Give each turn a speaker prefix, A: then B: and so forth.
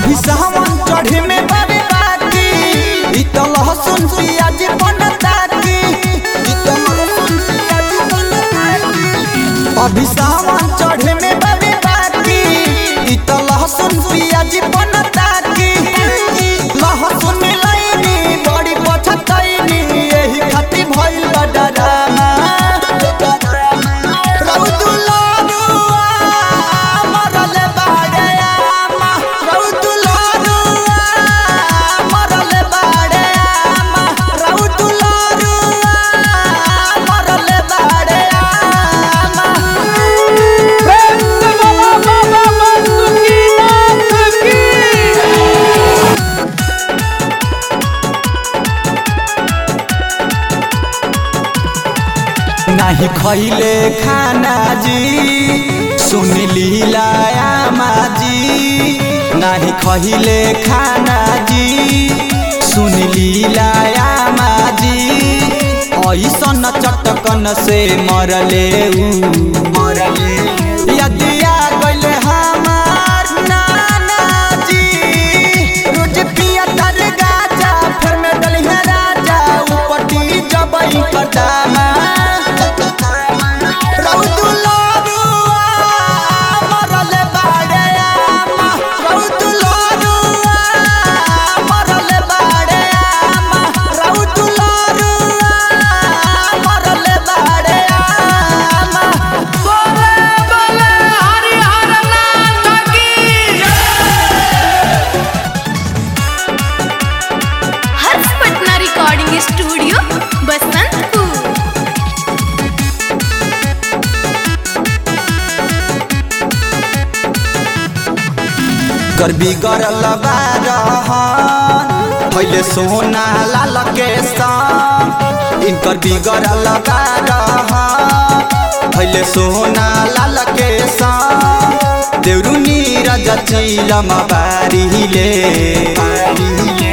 A: अभी सावन चढ़े में बाबे बाकी इ तो लहसुन पियाज बनता की इ तो लहसुन पियाज बनता की अभी सावन चढ़े में बाबे बाकी इ तो लहसुन पियाज बनता की लहसुन लाइनी बड़ी पछतैनी एही खातिर भइल बा डरामा रौदुलरुआ मरले बाड़े आमा रौदुलरुआ मरले बाड़े आमा रौदुलरुआ मरले बाड़े आमा
B: प्रेम से बोला बाबा बासुकीनाथ की
A: नाही खैले खाना जी सुन लीलाया माजी नाही खैले खाना जी सुन लीलाया माजी ऐसन चटकन से मरले ऊ मरले यदिया गइले हमार नाना जी रोज पिया तर गाजा फिर में डलिया राजा उपटी जबई कटामा रौदुलरुआ मरले बाड़े आमा रौदुलरुआ मरले बाड़े आमा रौदुलरुआ मरले बाड़े आमा
B: बोले बोले हरिहर नाथ की
C: हर्ष पटना रिकॉर्डिंग स्टूडियो बसंतपुर
A: कर बिगड़ल बारहन पहले सोना लाल के संग इनकर बिगड़ल बारहन पहले सोना लाल के संग देवरू नीरज चैलम बारिले